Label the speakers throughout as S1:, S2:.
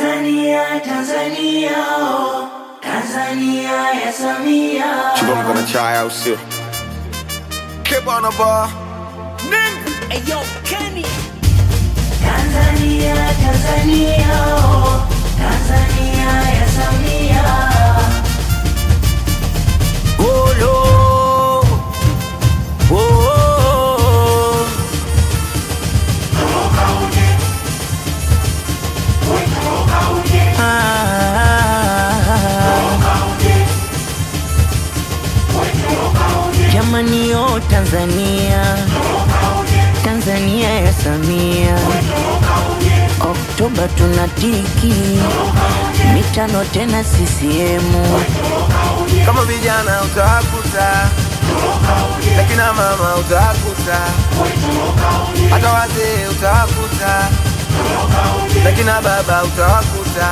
S1: Tanzania, Tanzania, oh, Tanzania ya Samia.
S2: Chukua mkono chai au sio? Keep on the bar. Nigga.
S1: Tanzania, Tanzania, oh, Tanzania ya Samia.
S3: Olo. Oh, oh, oh. Ah. Jamani yo Tanzania Tanzania ya Samia Oktoba tunatiki mitano tena CCM
S2: Kama vijana utakuta, lakina mama utakuta, hata wazee utakuta, lakina baba utawakuta.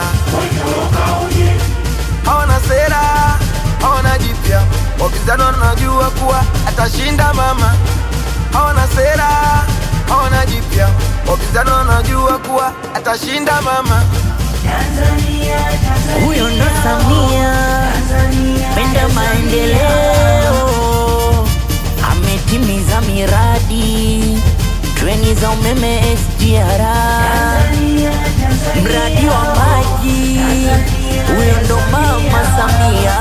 S2: Hawana sera, hawana jipya, wapinzani wanajua kuwa atashinda mama. Hawana sera, hawana jipya, wapinzani wanajua kuwa atashinda mama.
S1: Tanzania, Tanzania,
S3: huyo ndo Samia
S1: Tanzania
S3: penda
S1: ya
S3: maendeleo, ametimiza miradi treni za umeme SGR,
S1: Tanzania, Tanzania,
S3: mradi wa maji, huyo ndo mama Samia.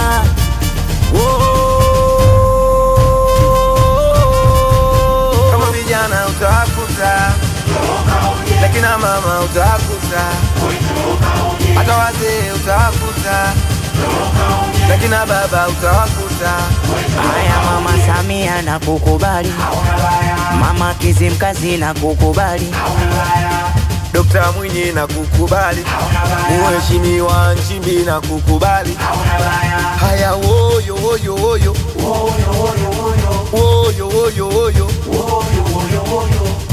S3: Oh.
S2: kama vijana utakuta, lakina mama utakuta, hata wazee utakuta, lakina baba utawakuta.
S3: Haya mama Samia na kukubali, mama Kizimkazi na kukubali,
S2: Dokta Mwinyi na kukubali, Mheshimiwa Nchimbi na kukubali. Haya woyo woyo woyo woyo woyo woyo